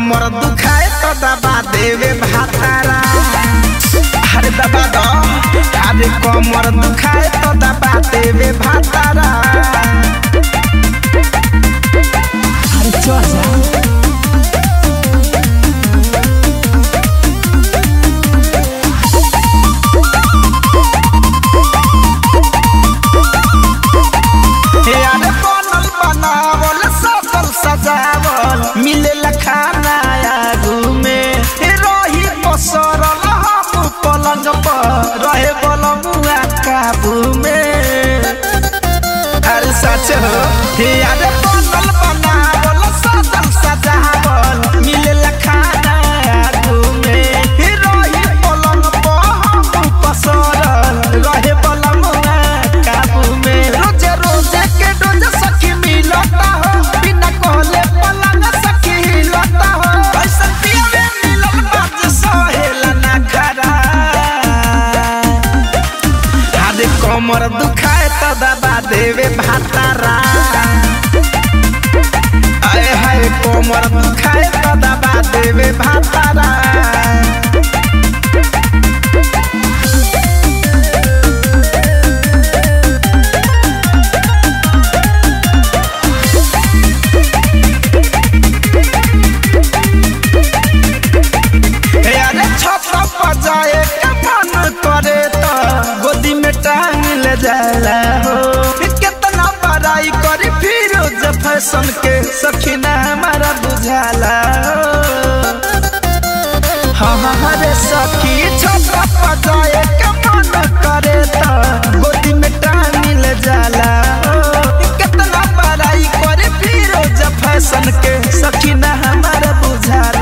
कमर दुखाए तो दबा देवे भातारा अरे दबा दो अरे कमर दुखाए तो दबा देवे भातारा अरे चल जा यार बनल बनावल सजल सजावल मिलेला खाना आगू में हे रही पसरल हम पलंग पर रहे बलमुआ काबू में अरे सच हो हे यार बनल बनावल सजल सजावल मिलेला खाना आगू में हे रही पलंग पर हम पसरल रहे बलमुआ काबू में रोजे रोजे के डोज सखी मिलता हो बिना कहले पलंग सखी हिलता हो ऐसा पियावे मिलल बात सहेला ना खरा आदे कमर दुखाए तो दबा देवे भातारा आए हाय कमर दुखाए तो दबा देवे भातारा अरे छत पर जाए के मन करे तो गोदी में टांग ले जाला हो कितना बड़ाई करी फिर जब फैशन के सखीना हमारा बुझाला हो हाँ हाँ हाँ रे सखी छत पर जाए के मन करे तो गोदी में टांग ले जाला हो कितना बड़ाई करी फिर जब फैशन के सखीना हमारा बुझाला